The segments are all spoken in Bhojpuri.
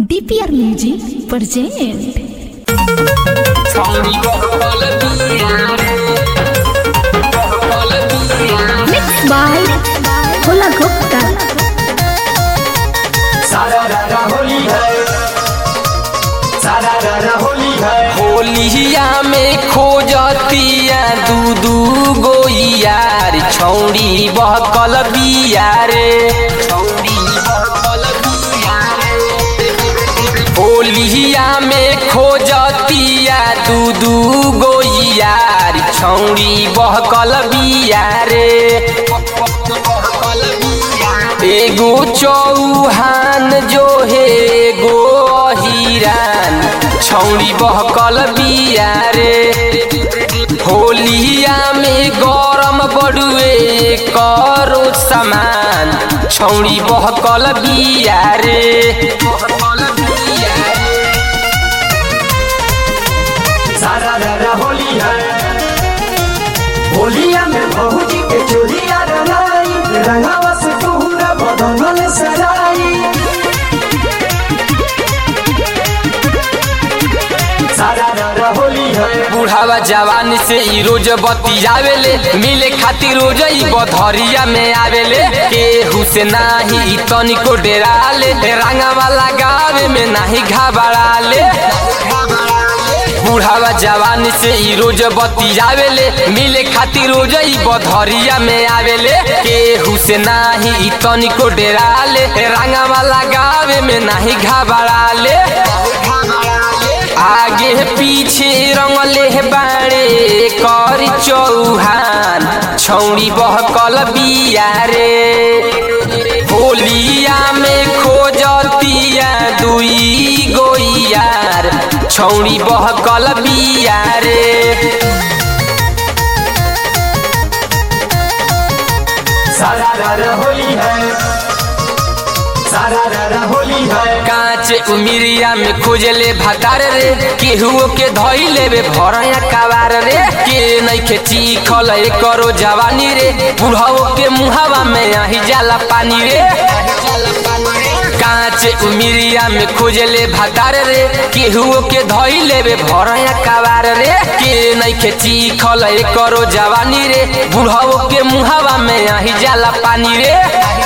DPR Music present Mixed by Hola Gupta सारा रारा होली है सारा रारा होली है होलिया में खोजतिया दू दू गो यार छौड़ी बहकल बिया रे छौड़ी बहकल बिया रे होलिया में खोजतिया दू दू गो यार छौड़ी बहकल बिया रे एगो चौहान जो है एगो हिरान छौड़ी बहकल बिया रे होलिया में गरम बड़ुए करो सामान छौड़ी बहकल बिया रे सारा रारा होली है होलिया में बहुजी के चोरिया रंगाई रंगावा से पूरा बदनल सराई सारा रारा होली है बुढ़ावा जवान से ई रोज बतियावेले मिले खातिर रोज ई बधरिया में आवेले केहू से नाही ई तनिको डेराले रंगावा लगावे में नाही घबराले बुढ़ावा जवान से ई रोज बतियावेले मिले खातिर रोज ई बधरिया में आवेले केहू से नाही ई तनिको डेराले रंगावा लगावे में नाही घबराले आगे पीछे रंगले बाड़े कर चौहान छौड़ी बहकल बिया रे होलिया में खोजतिया दुई गोइयार छौड़ी बहकल बिया रे सारा रारा होली है सारा रारा होली है कांचे उमिरिया में खोजले भातार रे केहू के धई लेवे भरया कवार रे के नइखे चीखल करो जवानी रे बुढ़ाओ के मुहावा में आही जाला पानी रे कांचे उमिरिया में खोजले भातार रे केहू के धई लेवे भरया कवार रे के नइखे चीखल करो जवानी रे बुढ़ाओ के मुहावा में आही जाला पानी रे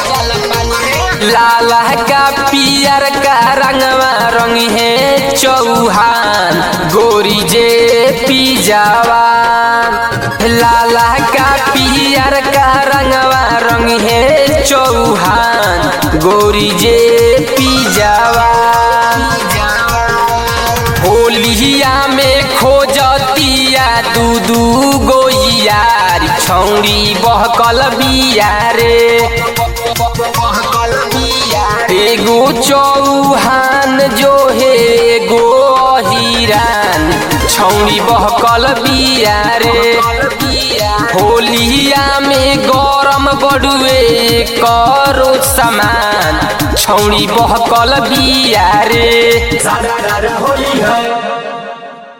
लाल का पियर का रंगवा रंग है चौहान गोरी जे पी जवान लाल का पियर का रंगवा रंग है चौहान गोरी जे पी जवान होलिया में खोजतिया दू दू गो यार छौड़ी बहकल बिया रे एगो चौहान जो है एगो हिरान छौड़ी बहकल बिया रे होलिया में गरम बड़ुए करो सामान छौड़ी बहकल बिया रे सारा रारा होली है